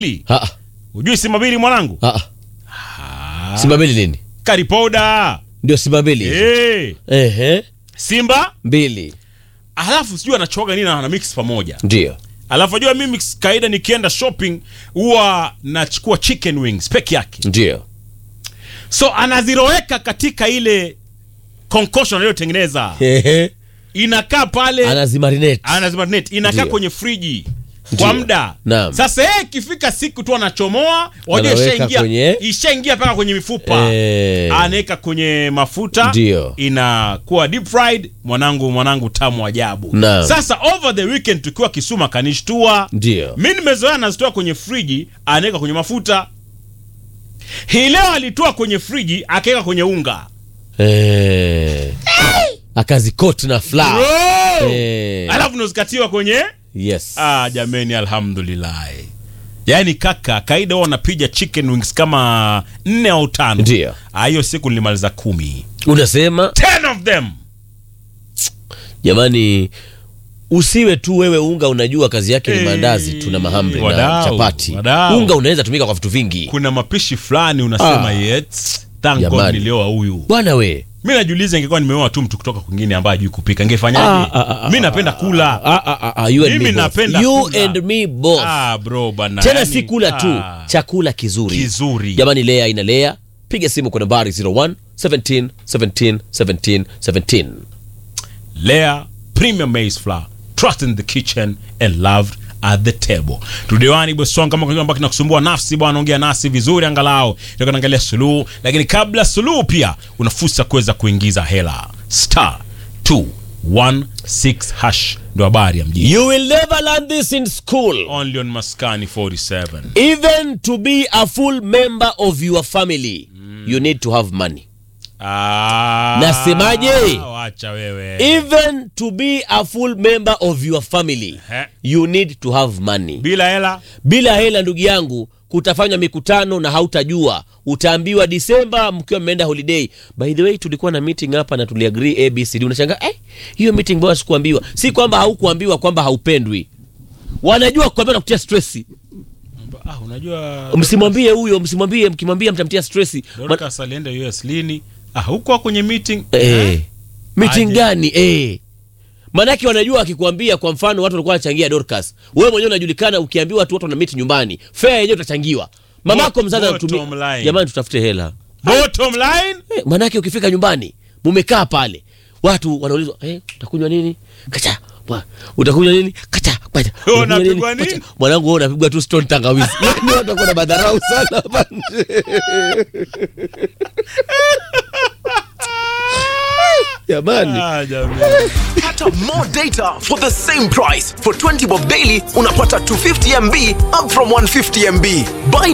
Ah, Hujui Simba mbili mwanangu? ah, ah. Simba mbili nini? Karipoda. Ndio Simba mbili. Eh. Ehe, Simba mbili. alafu sijui anachoga nini na ana mix pamoja. Ndio. Alafu ajua mimi kaida nikienda shopping huwa nachukua chicken wings peke yake. Ndio. So anaziroweka katika ile concoction aliyotengeneza. Ehe. Inakaa pale Anazimarinate. anazimarinate inakaa Ndio. kwenye friji Ndio. kwa muda. Naam. Sasa yeye ikifika siku tu anachomoa, wajua Anaweka ishaingia kwenye- ishaingia mpaka kwenye mifupa. Eh. Anaweka kwenye mafuta Ndio. inakuwa deep fried. Mwanangu, mwanangu tamu ajabu. Naam. Sasa over the weekend tukiwa Kisuma kanishtua Ndio. mi nimezoea nazitoa kwenye friji anaweka kwenye mafuta hii leo alitoa kwenye friji akaweka kwenye unga Eh. Akazikoti na flour. Bro! Eh. alafu nozikatiwa kwenye Yes. ah, jameni alhamdulillah yaani kaka kaida huwa wanapiga chicken wings kama nne au tano Ndio. Ah, hiyo siku nilimaliza kumi Unasema ten of them jamani usiwe tu wewe unga unajua kazi yake ni Eh, maandazi tu na mahamri na wadau, chapati wadau. unga unaweza tumika kwa vitu vingi kuna mapishi fulani unasema Ah. yes, thank God Jamani. nilioa huyu bwana we mi najiuliza ingekuwa nimeoa tu mtu kutoka kwingine ambaye ajui kupika Ah, ngefanyaje ah, ah, mi ah, napenda kula Ah, ah, ah, ah, you and Mimi me both. napenda You kula. and me both. Ah, bro bana. tena yani, si kula tu ah, chakula kizuri kizuri. jamani lea ina lea piga simu kwa nambari 01 17 17 17 17 Lea premium maize flour, trust in the kitchen and loved at the table. Tudewani bosong kama kuna ambao kinakusumbua nafsi bwana, ongea nasi vizuri angalau. Ndio kanaangalia suluhu, lakini kabla suluhu pia una fursa kuweza kuingiza hela. Star 216 hash ndio habari ya mjini. you will never learn this in school Only on Maskani 47. even to be a full member of your family you need to have money Ah, Nasemaje? Wacha wewe. even to be a full member of your family He. you need to have money Bila hela bila hela ndugu yangu kutafanywa mikutano na hautajua utaambiwa disemba mkiwa mmeenda holiday by the way tulikuwa na meeting hapa na tuliagree abcd unashangaa eh, hiyo meeting bora sikuambiwa si kwamba haukuambiwa kwamba haupendwi wanajua kuambia nakutia stresi ah, unajua msimwambie huyo msimwambie mkimwambia mtamtia stresi Ma- Dorcas alienda US lini? Ah, huko kwenye meeting. eh, meeting Aje. gani eh. manake wanajua wakikuambia kwa mfano watu walikuwa wanachangia dorcas wewe mwenyewe unajulikana ukiambiwa watu watu wana miti nyumbani fea yenyewe utachangiwa mamako Bot- mzazi bottom anatumia line. jamani tutafute hela Bottom line, Eh, manake ukifika nyumbani mumekaa pale watu wanaulizwa eh, utakunywa nini kacha bwa, utakunywa nini kacha bwaja, Wewe utakunywa unapigwa Kacha. nini? mwanangu wewe unapigwa tu stone tangawizi yani watu wako na madharau sana hapa nje. jamani ah, jamani. Pata more data for the same price. For 20 bob daily, unapata 250 MB up from 150 MB. Buy